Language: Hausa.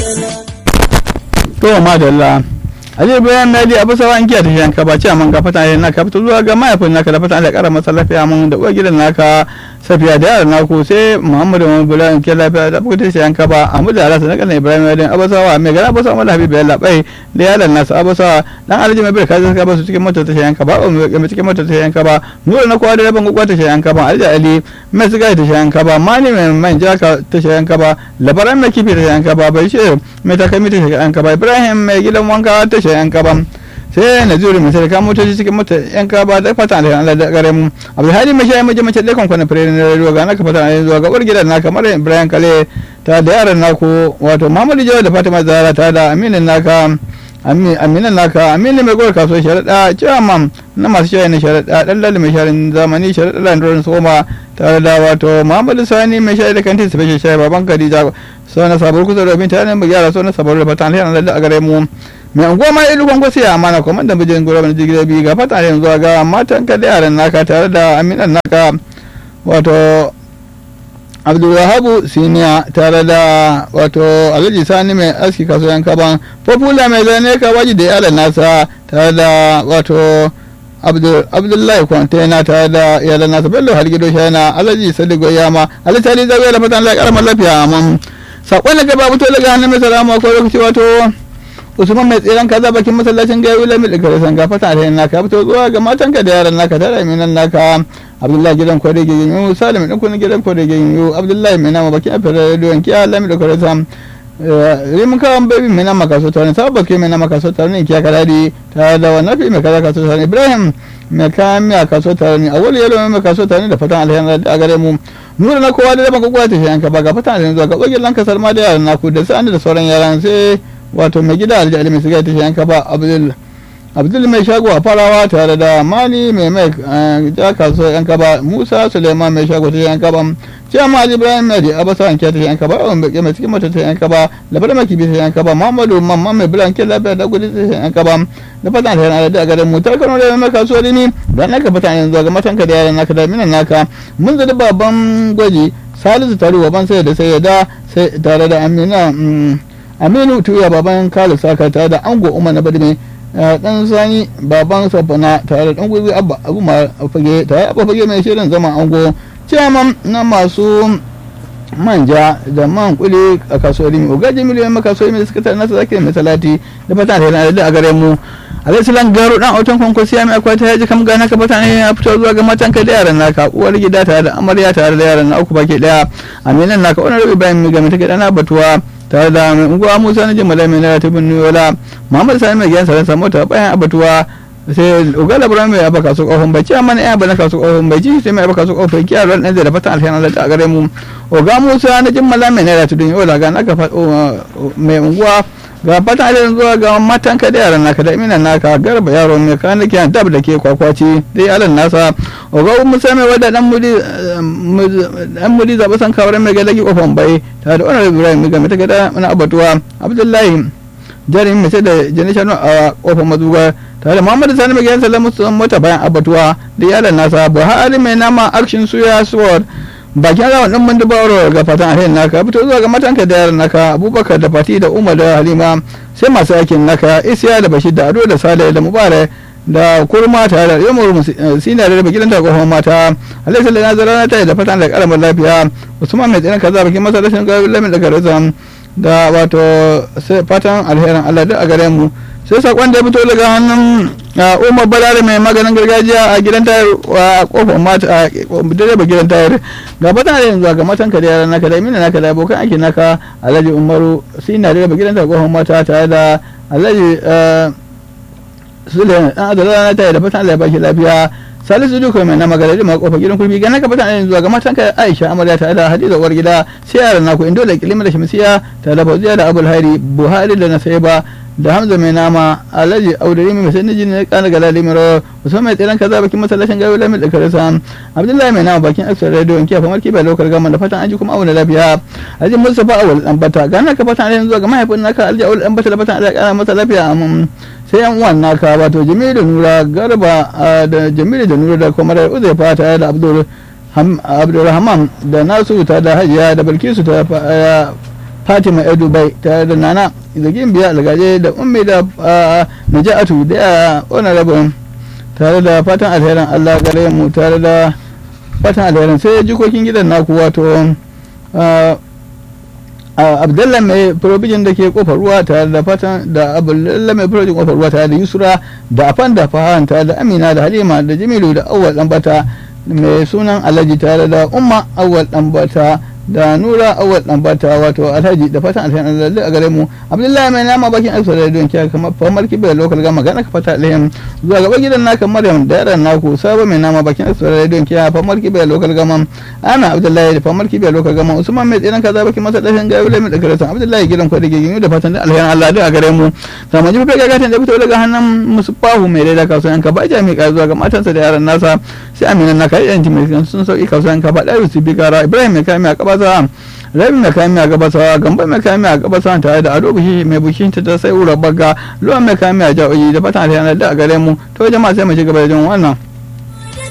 to madalla Ali bayan Nadi Abu Sawa an kiyaye yanka ba ce man ga fata ne naka fito zuwa ga mahaifin naka da fata da kara masa lafiya mun da uwar gidan naka safiya da yaran naku sai Muhammadu Muhammad Bula ke lafiya da fata shi yanka ba Ahmadu Alhassan na kana Ibrahim Yadin Abu Sawa mai gara Abu Sawa Mala Habibu Yalla bai da yaran nasa Abu Sawa dan Alhaji mai bai kaza ka ba su cikin motar ta yanka ba mai cikin motar ta yanka ba nura na kowa da rabin gugwa ta yanka ba Alhaji Ali mai siga ta yanka ba mani mai manja ta yanka ba labaran mai kifi ta yanka ba bai ce mai takami ta yanka ba Ibrahim mai gidan wanka ta yan kaban sai na zuri mai sarka motoci cikin mota yan kaba da fata da Allah da gare mu Abdulhadi mai shayi mace mace da kan kwana fere na ruwa ga naka fata da zuwa ga uwar gidan naka mara Ibrahim Kale ta da yaran naku wato Muhammadu Jawa da Fatima Zahra ta da Aminin naka aminan naka aminu mai gwar kasuwar sharaɗa chairman na masu shayi na sharaɗa ɗan lalle mai shayin zamani sharaɗa landorin soma tare da wato muhammadu sani mai shayi da kantin special shayi baban kadija sau na sabar kusa da binta ne mu gyara sau na sabar da fatan alheri lalle a gare mu mai unguwa ma ilu kwan kwasi a amana kuma da bijin gura bane jirgin biyu ga fatan alheri zuwa ga matan ka da yaran naka tare da aminan naka wato abdulwahabu siniya tare da wato alhaji sani mai aski kasuwan kaban popula mai zane kawaji da iyalan nasa tare da wato abdullahi kwantena tare da iyalan nasa bello hargido shana alhaji sadigo yama alhaji sali zagaya da fatan Allah karamar lafiya amma sakon da gaba fito daga hannun mai salama ko lokaci wato usman mai tseren kaza bakin masallacin gaya lami da kare sanga fata da naka fito zuwa ga matanka da yaran naka tare da minan naka abdullahi gidan kwade ge yin salim din kun gidan kwade ge yin abdullahi mai nama bakin afira rediyon kiya lami da kare sam rimin kawan baby mai nama kaso tare sabba ke mai nama kaso tare ne kiya kadadi tare da wannan fi mai kaza kaso tare ibrahim mai kayan miya kaso tare ne awali yalo mai kaso tare da fatan alheri a gare mu nura na kowa da daban kokowa ta yanka ba ga fatan alheri zuwa ga tsogin lanka salma da yaran naku da sa'ani da sauran yaran sai wato mai gida alji mai siga ta yanka ba abdul abdul mai shago a farawa tare da mani mai mai ja kasuwar yanka ba musa suleiman mai shago ta yanka ba ciyama ali ibrahim mai da abasa wanke ta yanka ba yawan bake mai cikin mata ta yanka ba labar mai kibi ta yanka ba muhammadu mamman mai bulan ke lafiya da gudu ta yanka ba da fatan ta yana da garin mu ta kano da mai kasuwar ni don naka fatan yanzu ga matanka da yaran naka da minan naka mun zadi babban gwaji salisu taruwa ban sai da sai ya da sai tare da amina aminu tuya baban kalu saka tare da ango umar na badime dan sani baban safana tare da dan gwiwi abba abu ma fage tare abba fage mai shirin zama ango ciyaman na masu manja da man kuli a kasuwar rimi ogaji miliyoyin makasuwar mai suka tare nasa zaki mai talati da fata da da a gare mu alaisalan garo dan autan kwankwasi ya mai akwata ya ji kam gana ka fata ne ya fito zuwa ga matan ka da yaran naka uwar gida tare da amarya tare da yaran na uku baki daya aminan naka wani rabi bayan mai game take dana batuwa tare da mai unguwa musa na jimala mai nara tubin nuyola muhammad sani mai gidan saransa mota bayan abatuwa sai ugala bura mai abaka kasu kofin bai ci amma ya bana kasu kofin bai ci sai mai abaka kasu kofin kiyar ran da fatan alheri Allah a gare mu oga musa na jimala mai nara tubin nuyola ga naka mai unguwa ga fatan alheri zuwa ga matan ka da yaran naka da iminan naka garba yaro mai kan da dab da ke kwakwaci dai alan nasa oga musa mai wadda dan mudi dan mudi zaba san kawar mai galagi kofin bai tare da onar ibrahim ga mata gada na abatuwa abdullahi jarin mai sai da janishan a kofar mazuga tare da muhammadu sani mai gidan salamu sun mota bayan abatuwa da yalan nasa buhari mai nama action suya sword bakin rawan din mun dubaro ga fatan alheri naka fito zuwa ga matanka da yaran naka abubakar da fati da umar da halima sai masu aikin naka isiya da bashir da ado da sale da mubarak da kurma tare da yamur sina da gidan ta kofar mata alaihi sallallahu alaihi wasallam ta da fatan da karamar lafiya usman mai tsinan kaza bakin masallacin ga lamin da garazan da wato sai fatan alherin Allah da a gare mu sai sakon da ya fito daga hannun umar balare mai maganin gargajiya a gidan tayar a kofar mata a direba gidan tayar ga fatan da yanzu ga matan ka da yaran naka da imina naka da abokan aiki naka alhaji umaru sina direba gidan tayar kofar mata tare da alhaji suleiman dan adala na tayar da fatan Allah ya baki lafiya salisu duka mai na magana da makofa gidan kurbi ga naka fatan yanzu ga matan ka Aisha amarya ta da Hadiza uwar gida sai yaran naku indo da kilima da shamsiya ta da Fauziya da Abul Hairi Buhari da Nasaiba da Hamza mai nama Alhaji Audari mai sai nijin ne kana ga Lalimiro Usman mai tsiran kaza bakin masallacin gawo lamin da karasa Abdullahi mai nama bakin Aksar Radio in kiyafa marki bai lokar gama da fatan an ji kuma auna lafiya Alhaji Mustafa Awal dan bata ga naka fatan yanzu ga mahaifin naka Alhaji Awal dan bata da fatan Allah ya kara masa lafiya sai yan uwan naka wato jamilu nura garba da jamilu da nura da kuma da uzaifa tare da abdul abdulrahman da nasu ta da hajiya da bilkisu ta fatima ya dubai tare da nana zagin biya algaje da ummi da naja'atu da ya honorable tare da fatan alherin allah gare mu tare da fatan alherin sai jikokin gidan naku wato abdullah mai probijin da ke kofar ruwa tare da fatan da abdullah mai probijin kofar ruwa tare da yusra da afan da fahan tare da amina da halima da jamilu da awwal dambata mai sunan alhaji tare da umma awwal dambata da nura awal ɗanbata wato alhaji da fatan alhaji lalle a gare mu abdullahi mai nama bakin aisa da don kiya kamar famar kibe da lokal gama gana ka fata alhaji zuwa gaba gidan naka maryam da yaran naku sabo mai nama bakin aisa da don kiya famar kibe da lokal gama ana abdullahi da famar kibe da lokal gama usman mai tsinan kaza bakin masa dashin gayu lai mai da karatan abdullahi gidan kwadi gigin da fatan alhaji allah da a gare mu sama ji fa gatan da fito daga hannun musufahu mai daida kasuwan ka ba jami ka zuwa ga matansa da yaran nasa sai aminan naka yanci mai sun sauki kasuwan ka ba da su bi kara ibrahim mai kame a kaba gabasa rabi mai kayan miya gabasa gamba mai kayan miya gabasa tare da ado bushi mai bushin ta ta sai ura baga luwan mai kayan miya ja'o'i da fatan alhiyar da a gare mu to jama'a sai mu ci gaba da jin wannan